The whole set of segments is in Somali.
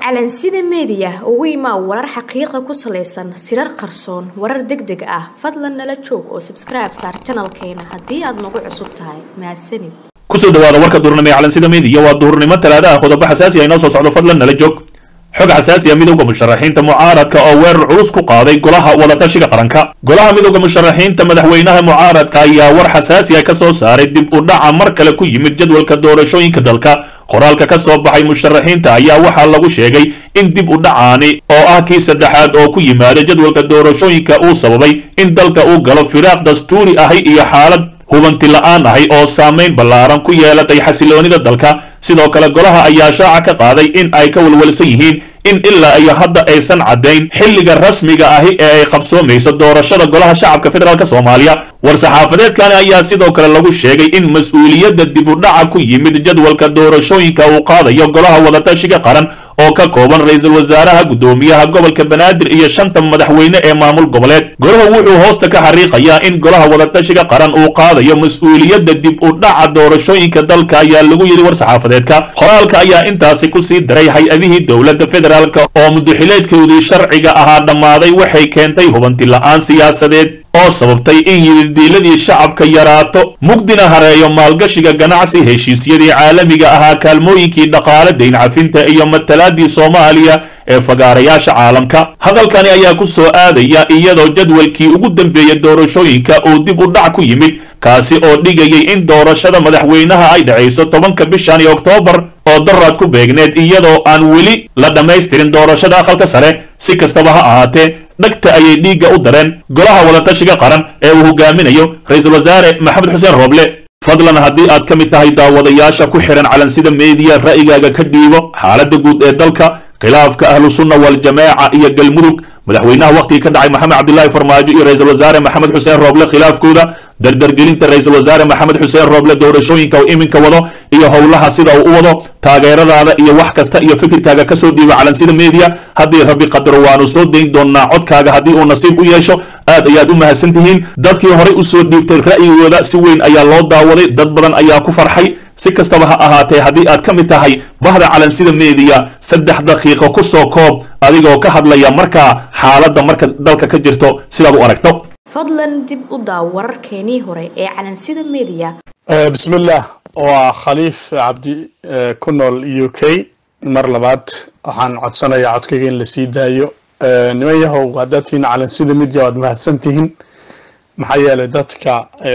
calansida meediya ugu imaa warar xaqiiqa ku salaysan sirar qarsoon warar deg deg ah fadlan nala joog oo sabskribe saar janalkeena haddii aad nagu cusub tahay mahadsanid kusoo dhawaada warka duurnimo ee calansida meediya waa duurnimo talaada ah qodobo xasaasi ah inoo soo socdo fadlan nala joog xog xasaasi ah midowda musharaxiinta mucaaradka oo weerar culus ku qaaday golaha wadatashiga qaranka golaha midowda musharaxiinta madaxweynaha mucaaradka ayaa war xasaasi ah ka soo saaray dib u dhaca mar kale ku yimid jadwalka doorashooyinka dalka qoraalka ka soo baxay musharaxiinta ayaa waxaa lagu sheegay in dib u dhacaani oo ah kii saddexaad oo ku yimaada jadwalka doorashooyinka uu sababay in dalka uu galo firaaq dastuuri ahi iyo xaalad hubanti la-aan ahi oo saamayn ballaaran ku yeelatay xasiloonida dalka sidoo kale golaha ayaa shaaca ka qaaday in ay ka walwalsan yihiin in ilaa iyo hadda aysan caddayn xilliga rasmiga ahi ee ay qabsoomayso doorashada golaha shacabka federaalk soomaaliya war-saxaafadeedkani ayaa sidoo kale lagu sheegay in mas-uuliyadda dib u dhaca ku yimid jadwalka doorashooyinka uu qaadayo golaha wadatashiga qaran oo ka kooban ra-iisul wasaaraha guddoomiyaha gobolka banaadir iyo shanta madaxweyne ee maamul goboleed golahu wuxuu hoosta ka xariiqayaa in golaha wadatashiga qaran uu qaadayo mas-uuliyadda dib u dhaca doorashooyinka dalka ayaa lagu yidhi war-saxaafadeedka qoraalka ayaa intaasi kusii daray hay-adihii dowladda federaalk oo mudaxileedkoodii sharciga ahaa dhammaaday waxay keentay hubanti la-aan siyaasadeed oo sababtay in yididiiladii shacabka yaraato mugdina hareeyo maalgashiga ganacsi heshiisyadii caalamiga ahaa kaalmooyinkii dhaqaale dayn cafinta iyo matalaadii soomaaliya ee fagaarayaasha caalamka hadalkani ayaa ku soo aadaya iyadoo jadwalkii ugu dambeeyey doorashooyinka uu dib u dhac ku yimid kaasi oo dhigayay in doorashada madaxweynaha ay dhacayso tobanka bishani oktoobar oo daraad ku beegneed iyadoo aan weli la dhammaystirin doorashada aqalka sare si kastaba ha ahaatee dhagta ayay dhiigga u dareen golaha wadatashiga qaran ee uu hogaaminayo ra-iisul wasaare maxamed xuseen rooble fadlan haddii aad ka mid tahay daawadayaasha ku xihan calansida meediya ra'yigaaga ka dhiibo xaaladda guud ee dalka khilaafka ahlu sunna waljamaaca iyo galmudug madaxweynaha wakhtigii ka dhacay maxamed cabdilaahi farmaajo iyo ra-iisul wasaare maxamed xuseen rooble khilaafkooda dardargelinta ra-iisul wasaare maxamed xuseen rooble doorashooyinka uu iminka wado iyo howlaha sida uu u wado taageeradaada iyo wax kasta iyo fikirkaaga kasoo dhiiba calansida media haddii rabbi qadaro waanu soo dayn doonaa codkaaga haddii uu nasiib u yeesho aad ayaad u mahadsan tihiin dadkii horey usoo dhiibtay ra'yigooda si weyn ayaa loo daawaday dad badan ayaa ku farxay si kastaba ha ahaatee haddii aad ka mid tahay bahda calansida meediya saddex daqiiqo ku soo koob adigoo ka hadlaya markaa xaaladda marka dalka ka jirto sidaad u aragto fadlan dib u daaw wararkeenii hore ee calansida meediya bismillaah waa khaliif cabdi ku nool u k mar labaad waxaan codsanayaa codkayga in lasii daayo niman yahow haddaad tihiin calansida media waad mahadsan tihiin maxaa yeelay dadka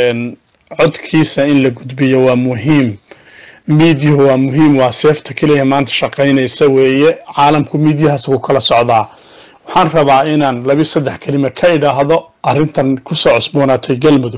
codkiisa in la gudbiyo waa muhiim miidyuhu waa muhiim waa seefta keliya maanta shaqaynaysa weeye caalamku miidyahaas ku kala socdaa waxaan rabaa inaan labi saddex kelima ka idhaahdo arrintan kusoo cusboonaatay galmudug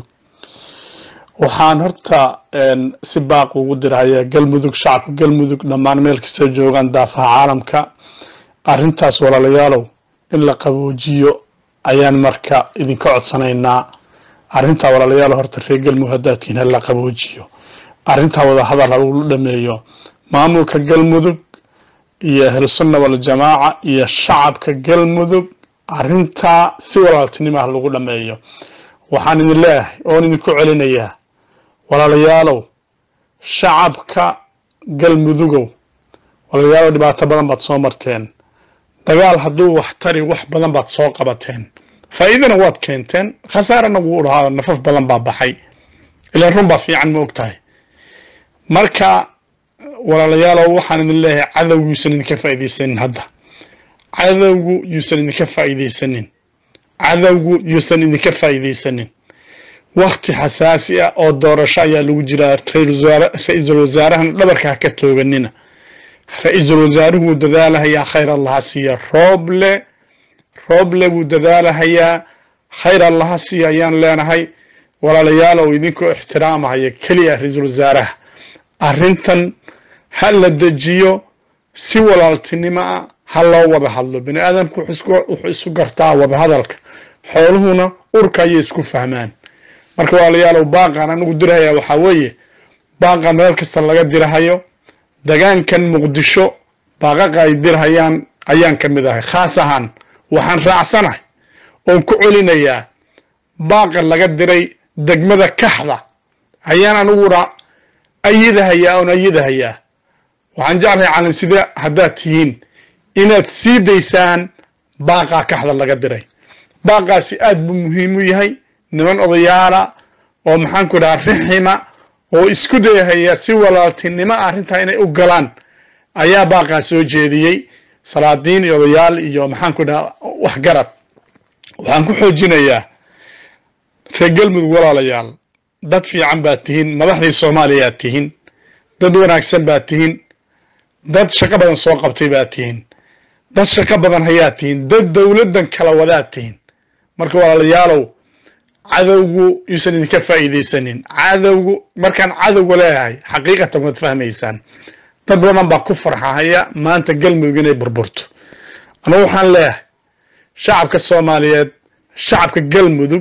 waxaan horta si baaq ugu dirhayaa galmudug shacabka galmudug dhammaan meel kasta joogaan daafaha caalamka arrintaas walaalayaalow in la qaboojiyo ayaan marka idinka codsanaynaa arrintaa walaalayaalow horta reer galmudug haddaad tihiin hala qaboojiyo arrintaa wadahadal ha lagu dhameeyo maamulka galmudug iyo ahlusunna waljamaaca iyo shacabka galmudug arrintaa si walaaltinimo ah lagu dhameeyo waxaan idin leeyahay oon idinku celinayaa walaalayaalow shacabka galmudugow walaalayaalow dhibaato badan baad soo marteen dagaal hadduu wax tari wax badan baad soo qabateen faa'iidana waad keenteen khasaarana wuu dhahaa nafaf badan baa baxay ilaan run baa fiican ma og tahay marka walaalayaalow waxaan idin leeyahay cadowgu yuusan idinka faa'iidaysanin hadda cadowgu yuusan idinka faa'iidaysanin cadowgu yuusan idinka faa'iidaysanin wakti xasaasi ah oo doorasho ayaa lagu jiraa ra-iisul wasaarahana dhabarka ha ka tooganina ra-iisul wasaaruhu wuu dadaalahayaa khayr allaha siiya rooble rooble wuu dadaalahayaa khayr allaha siiya ayaan leenahay walaalayaalow idinkoo ixtiraamahaya keliya ra-iisul wasaaraha arrintan ha la dejiyo si walaaltinimo ah ha loo wada hadlo bini aadamku wuxuu isu gartaa wada hadalka xooluhuna urka ayay isku fahmaan marka walaalayaalow baaqan anigu dirahaya waxaa weeye baaqa meel kasta laga dirahayo degaankan muqdisho baaqaqa ay dirhayaan ayaan ka mid ahay khaas ahaan waxaan raacsanahay oon ku celinayaa baaqa laga diray degmada kaxda ayaan aniguna ayidahayaa oon ayidahayaa waxaan jeclahay calansida haddaad tihiin inaad sii daysaan baaqaa kaxda laga diray baaqaasi aad buu muhiim u yahay niman odayaala oo maxaanku dhaha rixima oo isku dayahaya si walaaltinimo arrintaa inay u galaan ayaa baaqaa soo jeediyey salaadiin iyo odayaal iyo maxaanku dhaha waxgarad waxaan ku xoojinayaa reer galmudug walaalayaal dad fiican baad tihiin madaxdii soomaaliyaad tihiin dad wanaagsan baad tihiin dad shaqo badan soo qabtay baad tihiin dad shaqo badan hayaad tihiin dad dowladdan kala wadaad tihiin marka walaalayaalow cadowgu yuusan idinka faa'iidaysanin cadowgu markaan cadowga leeyahay xaqiiqatan waad fahmaysaan dad badan baa ku farxahaya maanta galmudug inay burburto anigu waxaan leeyahay shacabka soomaaliyeed shacabka galmudug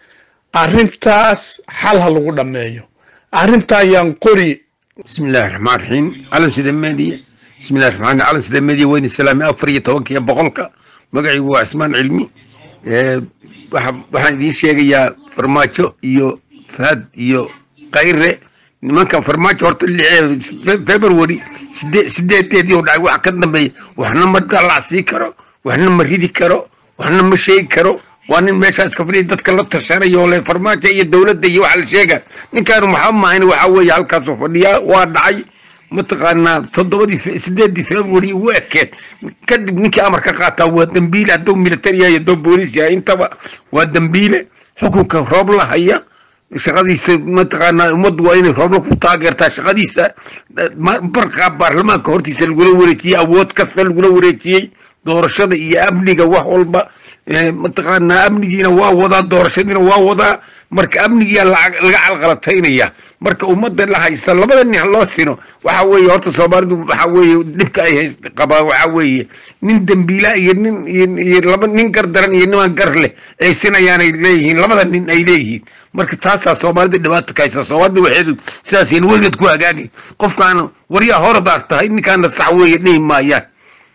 arrintaas xal ha lagu dhammeeyo arrinta ayaan qori بسم الله الرحمن الرحيم علم سيدة مادية بسم الله الرحمن الرحيم علم سيدة مادية وين السلام أفرية توكي بقولك مقعي هو عثمان علمي أه waxaan idiin sheegayaa farmaajo iyo fahad iyo kayre nimankan farmaajo horta february sideedeedii u dhacay waxa ka dambeeya waxna ma dalacsii karo waxna ma ridi karo waxna ma sheegi karo waa nin meeshaas ka fadhiya dadka la tashanayo le farmaajo iyo dowladda iyo waxa la sheega ninkaan maxaa maahan waxa weeye halkaasoo fadhiyaa waa dhacay mataqaanaa toddobadii sideedii february ugu ekeed kadib ninkii amar ka qaataa waa dambiile hadduu military yahay hadduu booliis yahay intaba waa dambiile xukunka roob la haya shaqadiisa mataqaanaa ummaddu waa inay roobla ku taageertaa shaqadiisa barqaa baarlamaanka hortiisa lagula wareejiyey awood kasta lagula wareejiyey doorashada iyo amniga wax walba mataqaanaa amnigiina waa wadaa doorashadiina waa wadaa marka amnigiyaa laga calqalataynaya marka ummadda la haysta labada nin loo sino waxa weeye horta soomaalidu waxa weeye dhibka ay hayst qabaan waxa weeye nin dembiila iyo nin iyo laba nin gar daran iyo niman gar leh ay sinayaanay leeyihiin labada nin ay leeyihiin marka taasaa soomaalida dhibaato ka haysta soomaalida waxeedu sidaasayna weligeed ku hagaagay qofkaana waryaa horadaad tahay ninkaana sax weeye dhihi maayaan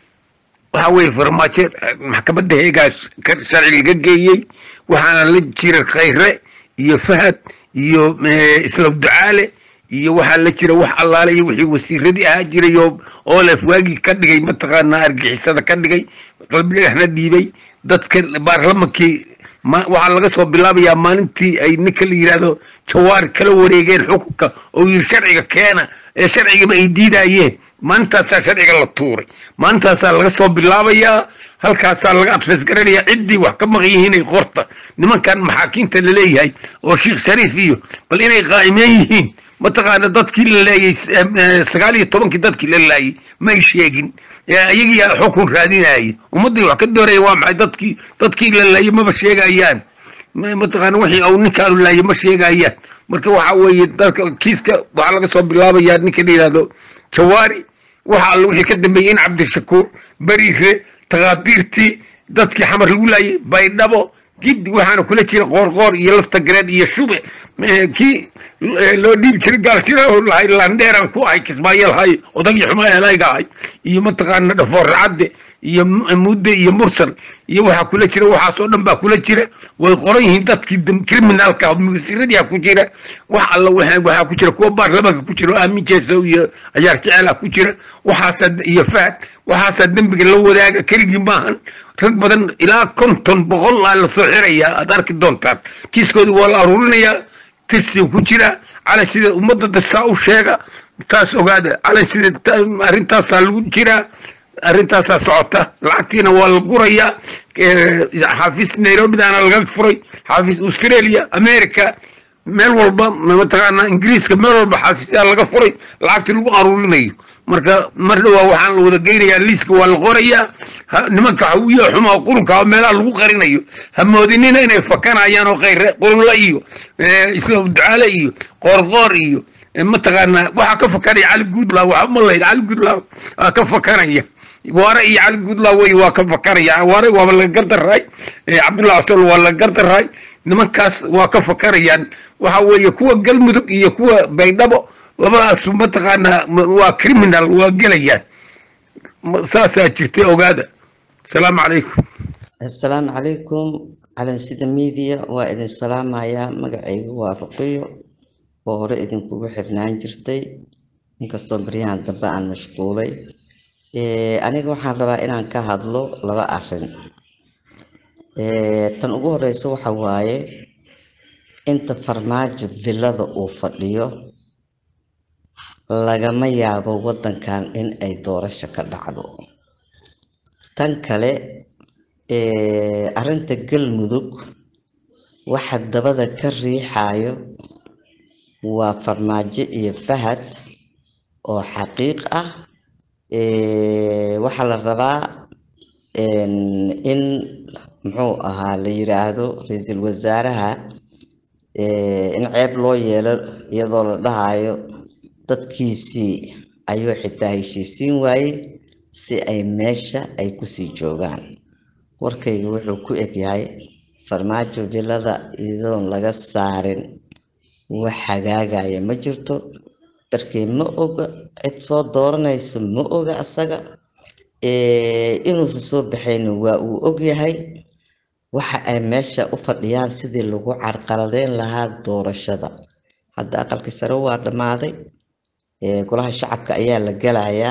waxa weeye farmaajo maxkamadda heegaa sharci laga geeyey waxaana la jira khayre iyo fahad iyo islaw ducaale iyo waxaa la jira wax allaale iyo wixii wasiiradii ahaa jiray oo olef waagii ka dhigay mataqaanaa argixisada ka dhigay qalbidhagaxna dhiibay dadka baarlamankii waxaa laga soo bilaabayaa maalintii ay ninka la yidhaahdo jawaar kala wareegeen xukunka oo yiri sharciga keena ee sharcigaba ay diidayeen maalintaasaa sharciga la tuuray maalintaasaa laga soo bilaabayaa halkaasaa laga abses garanaya ciddii wax ka maqan yihiinay qorta nimankan maxaakiinta laleeyahay oo sheekh shariif iyo bal inay qaa'imeen yihiin mataqaana dadkii la leeyay sagaal iyo tobankii dadkii la laayay may sheegin iyagii xukun raadinaya ummaddii wax ka dooraya waa maxay dadkii dadkii la laayay maba sheegayaan mataqaana wixii uu ninkaanu laayay ma sheegayaan marka waxa weeye dadka kiiska waxaa laga soo bilaabayaa ninka la yidhahdo jawaari waxa alle wixii ka dambeeyey in cabdishakuur beriire takaadiirtii dadkii xamar lagu laayay baydhabo giddi waxaana kula jira qoorqoor iyo lafta gareed iyo shube kii loo dhiibi jiray gaalshira lahay landheeran ku ahay kismaayo lahay odagii xumaa elayga ahay iyo mataqaana dhafoor racadde iyo mudde iyo mursal iyo waxaa kula jira waxaasoo dhan baa kula jira way qoran yihiin dadkii criminalka mugasiradii ku jira wax alla waxaa ku jira kuwa baarlamaanka ku jira oo aamin jeesow iyo cayaar jecela ku jira waxaasaa iyo fahad waxaasaa dembiga la wadaaga keligii maahan rag badan ilaa konton boqol aa la soo xirayaa aad arki doontaan kiiskoodii waa la aruurinayaa tirsiga ku jira cala sida ummadda dasaa u sheega taas ogaada cala sida arrintaasaa lagu jiraa arrintaasaa socota lacagtiina waa la gurayaa xaafis nairobidaana laga furay xaafis australia america meel walba mataqaanaa ingiriiska meel walba xaafisyaa laga furay lacagtii lagu aruurinayo marka mar dhowaa waxaan la wada geynayaa liiska waa la qorayaa nimanka hawiya xumaa qurunka meelaha lagu qarinayo ha moodinina inay fakanayaan oo khayre qurunla iyo isla ducaale iyo qoorqoor iyo mataqaanaa waxaa ka fakanaya cali guudla waxa ma lahayd cali guudla waa ka fakanaya waare iyo cali guudla wey waa ka fakanaya waare waaba laga gardaraay cabdullahi asol waa laga gardaraay nimankaas waa ka fakanayaan waxa weeye kuwa galmudug iyo kuwa baydhabo labadaasu mataqaanaa waa criminal waa gelayaan saasaa jirtay ogaada asalaamu calaykum assalaamu calaykum calansida miidiya waa idin salaamayaa magacaygu waa ruqiyo oo hore idinkugu xirnaan jirtay inkastoo baryahan dambe aan mashquulay Eh, aniga waxaan rabaa inaan ka hadlo laba arrin Eh, tan ugu horeysa waxa waaye inta farmaajo villada uu fadhiyo lagama yaabo wadankan in ay doorasho ka dhacdo tan kale eh, arrinta galmudug waxa dabada ka riixayo waa farmaajo iyo fahad oo xaqiiq ah Eh, waxaa la rabaa en, in muxuu ahaa la yiraahdo ra-iisul wasaaraha eh, in ceeb loo yeelo iyadoo la dhahayo dadkiisii ayuu xitaa heshiisiin waayey si ay meesha ay kusii joogaan warkayga wuxuu ku egyahay farmaajo villada iyadoon laga saarin wax hagaagaya ma jirto darkee ma oga cid soo dooranayso ma oga asaga Eh, inuusan soo baxayna waa uu ogyahay waxa ay meesha u fadhiyaan sidii lagu carqaladeyn lahaa doorashada hadda aqalkii sare waa dhammaaday Eh, golaha shacabka ayaa la gelayaa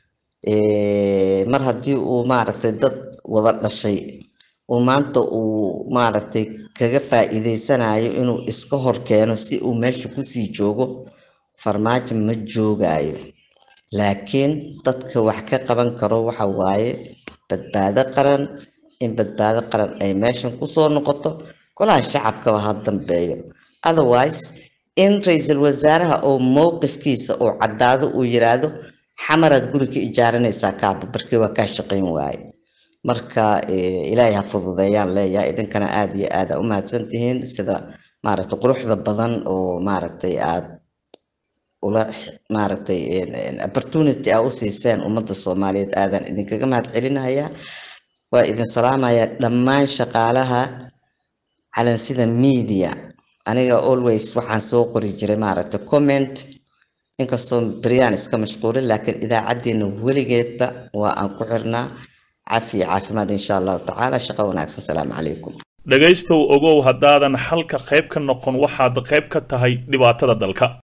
Eh, mar haddii uu maaragtay dad wada dhashay uu maanta uu maaragtay kaga faa'iideysanayo inuu iska hor keeno si uu meesha kusii joogo farmaajo ma joogayo laakiin dadka wax ka qaban karo waxa waaye badbaado qaran in badbaado qaran ay meeshan kusoo noqoto golaha shacabkaba ha dambeeyo otherwise in ra-iisul wasaaraha oo mowqifkiisa uu caddaado uu yiraahdo xamaraad guri ka ijaaranaysaa kaaba barkii waa kaa shaqayn waaye marka eh, ilaahay ha fududeeyaan leeyahay idinkana aada iyo aada u mahadsantihiin sida maaragtay quruxda badan oo maaragtay aad ula maaragtay en- en opportunity aa u siiseen ummadda soomaaliyeed aadan idinkaga mahad celinayaa waa idin salaamayaa dhammaan shaqaalaha calansida media aniga always waxaan soo qori jiray maaragtay comment inkastoo beryaan iska mashquulin laakiin idaacaddeena weligeedba waa aan ku xirnaa cafi iyo caafimaad insha allahu tacaala shaqo wanaagsan salaamu calaykum dhegaystow ogow haddaadan xalka qayb ka noqon waxaad qayb ka tahay dhibaatada dalka